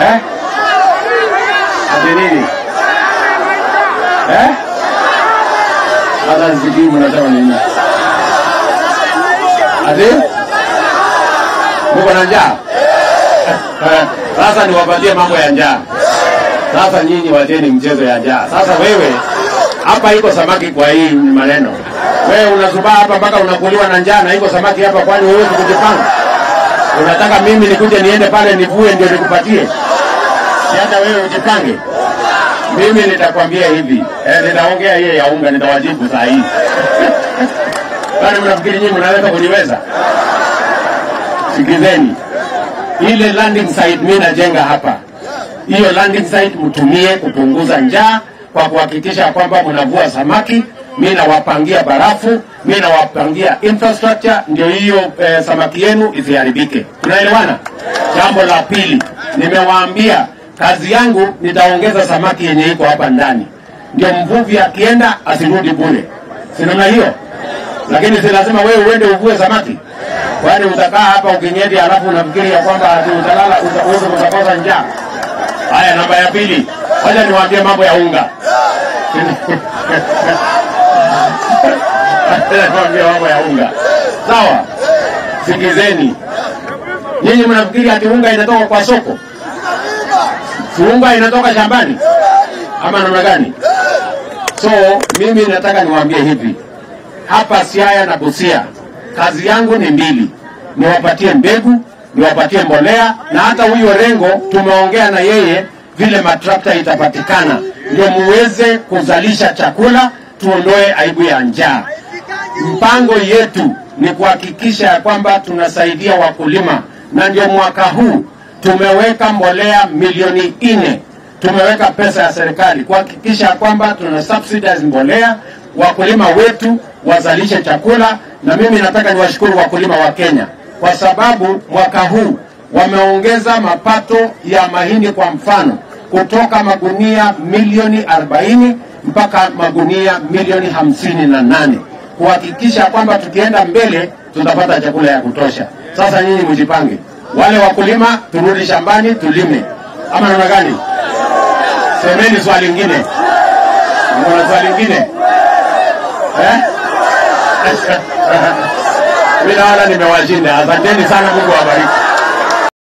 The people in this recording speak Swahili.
eh? Ati nini? Eh? Sasa sijui mnasema nini? Ati? Mko na njaa? Sasa niwapatie mambo ya njaa. Sasa nyinyi wacheni mchezo ya njaa. Sasa wewe hapa iko samaki kwa hii maneno. Wewe unazubaa hapa mpaka unakuliwa na njaa na iko samaki hapa, kwani huwezi kujipanga? Unataka mimi nikuje niende pale nivue ndio nikupatie? Si hata wewe ujipange. Mimi nitakwambia hivi, eh, nitaongea hiyo ya unga, nitawajibu saa hii. Kwani mnafikiri nyinyi mnaweza kuniweza? Sikizeni, ile landing site mimi najenga hapa, hiyo landing site mtumie kupunguza njaa kwa kuhakikisha kwamba mnavua samaki. Mimi nawapangia barafu, mimi nawapangia infrastructure, ndio hiyo eh, samaki yenu isiharibike. Tunaelewana? Jambo la pili, nimewaambia kazi yangu nitaongeza samaki yenye iko hapa ndani, ndio mvuvi akienda asirudi bure, si namna hiyo? Lakini si lazima wewe uende uvue samaki, kwani utakaa hapa ukinyeti, alafu unafikiri ya kwamba ati utalala uta- uweze utakosa njaa. Haya, namba ya pili, wacha niwaambie mambo ya unga. Wacha niwaambie mambo ya unga, sawa? Sikizeni, nyinyi mnafikiri ati unga inatoka kwa soko? Si unga inatoka shambani ama namna gani? So mimi nataka niwaambie hivi, hapa Siaya na Busia, kazi yangu ni mbili, niwapatie mbegu, niwapatie mbolea, na hata huyo Rengo tumeongea na yeye vile matrakta itapatikana, ndio muweze kuzalisha chakula, tuondoe aibu ya njaa. Mpango yetu ni kuhakikisha ya kwamba tunasaidia wakulima, na ndio mwaka huu tumeweka mbolea milioni nne tumeweka pesa ya serikali kuhakikisha ya kwamba tuna subsidize mbolea, wakulima wetu wazalishe chakula. Na mimi nataka niwashukuru wakulima wa Kenya kwa sababu mwaka huu wameongeza mapato ya mahindi kwa mfano kutoka magunia milioni 40 mpaka magunia milioni hamsini na nane kuhakikisha kwamba tukienda mbele tutapata chakula ya kutosha. Sasa nyinyi mjipange, wale wakulima turudi shambani tulime, ama namna gani? Semeni swali lingine. Kuna swali lingine eh? Mimi naona nimewashinda. Asanteni sana, Mungu awabariki.